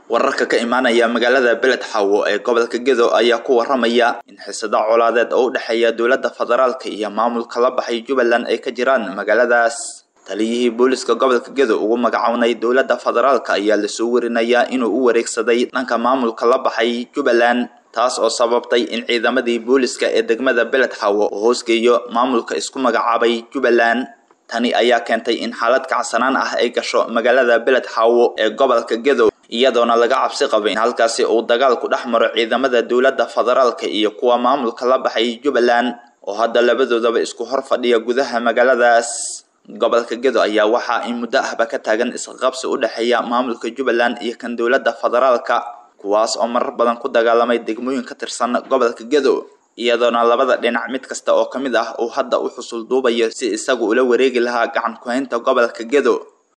wararka ka imaanaya magaalada beled xawo ee gobolka gedo ayaa ku waramaya in xisado colaadeed oo u dhexeeya dowladda federaalka iyo maamulka la baxay jubbaland ay ka jiraan magaaladaas taliyihii booliska gobolka gedo ugu magacownay dowladda federaalka ayaa lasoo warinayaa inuu u wareegsaday dhanka maamulka la baxay jubbaland taas oo sababtay in ciidamadii booliska ee degmada beled xawo uu hoosgeeyo maamulka isku magacaabay jubbaland tani ayaa keentay in xaalad kacsanaan ah ay gasho magaalada beled xawo ee gobolka gedo iyadoona laga cabsi qabay in halkaasi uu dagaal ku dhex maro ciidamada dowladda federaalka iyo kuwa maamulka la baxay jubbaland oo hadda labadoodaba isku hor fadhiya gudaha magaaladaas gobolka gedo ayaa waxaa in muddo ahba ka taagan isqabsi u dhexeeya maamulka jubbaland iyo kan dowladda federaalka kuwaas oo marar badan ku dagaalamay degmooyin ka tirsan gobolka gedo iyadoona labada dhinac mid kasta oo ka mid ah uu hadda u xusul duubayo si isagu ula wareegi lahaa gacan ku-haynta gobolka gedo